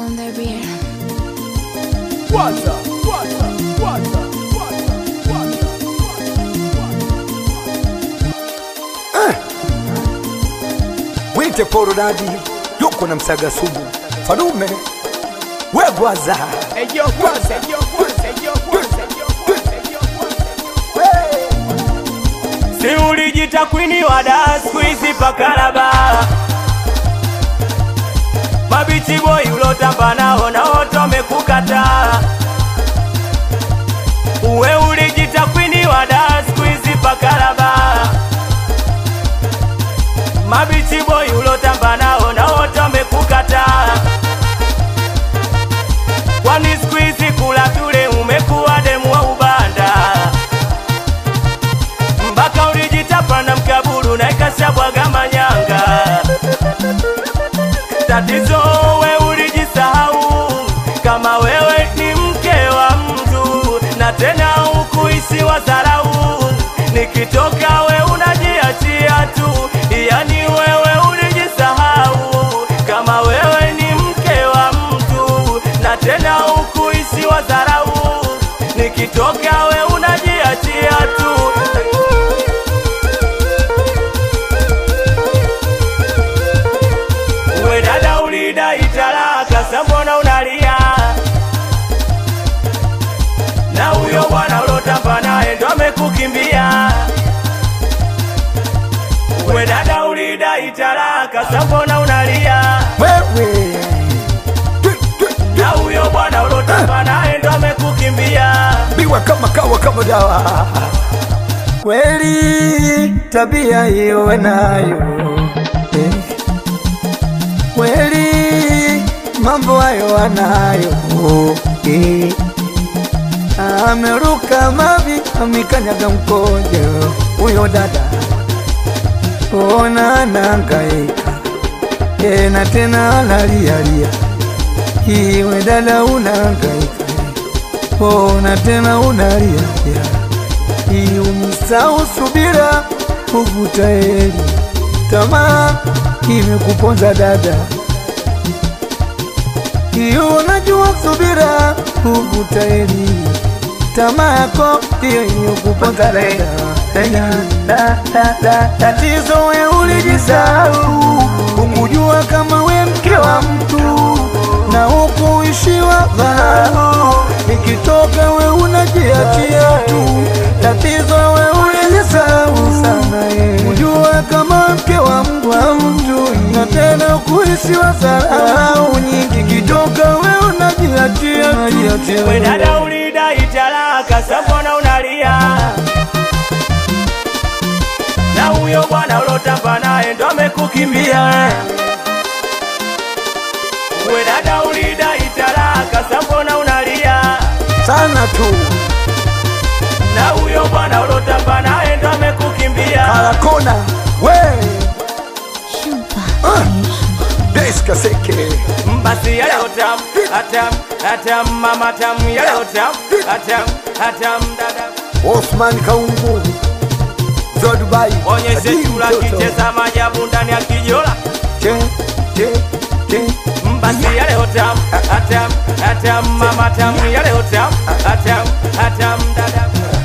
on the rear. Kwanza, kwanza, kwanza, kwanza, kwanza, Mwite poro dadi yuko na msaga sumu fadume wegwaza Eyo kwanza, eyo kwanza, eyo kwanza, eyo kwanza, eyo kwanza. Si ulijita kwini wa da siku hizi pakalaba mabichi boy ulotamba nao na wote wamekukataa. Uwe ulijita kwini wa da siku hizi pakalaba mabichi boy ulotamba nao na wote wamekukataa. Kwani siku hizi kula tule umekuwa demu wa ubanda mpaka ulijitapa na mkaburu na ikashabwaga manyanga. Tatizo we ulijisahau kama wewe ni mke wa mtu, na tena ukuishi wa dharau. Nikitoka we unajiachia tu, yani wewe ulijisahau kama wewe ni mke wa mtu, na tena ukuishi wa dharau. Nikitoka we unajiachia tu Uwe dada ulidai talaka, sa mbona unalia? Na huyo bwana ulotamba naye ndo amekukimbia. Uwe dada ulidai talaka, sa mbona unalia? wewe Na huyo bwana ulotamba naye ndo amekukimbia. biwa kama kawa kama dawa kweli tabia hiyo wenayo eh. kweli mambo hayo anayo eh. ameruka mavi amikanyaga mkojo huyo dada ona nangaika tena tena analialia iwe dada unangaika ona tena unalia iumisau subira kuvuta heri tamaa imekuponza dada iyo unajua subira kuvuta heri tamaa yako ndiyo iliyokuponza dada Da, da, da, tatizo we ulijisahau ukujua kama we mke wa mtu na ukuishiwa dhahau ikitoka we unajiachia tu tatizo we ulijisahau sana ye kujua kama mke wa mtu wa mtu na tena kuishiwa dharau nyingi ikitoka we unajiachia tu We dada ulidai talaka, sa mbona unalia? Na huyo bwana ulotamba naye ndo amekukimbia. We dada ulidai talaka, sa mbona unalia? sana tu Na huyo bwana ulotamba naye ndo amekukimbia. karakona we Shupa. deska seke Basi yale otam, atam, atam, mama tam, yale otam, atam, atam, dada. Osman Kaungu za Dubai Onyeshe Adimu chura mtoto. kicheza maajabu ndani ya kijola. Che, che, che. Basi yale otam, atam, atam, mama tam, yale otam, atam, atam, dada.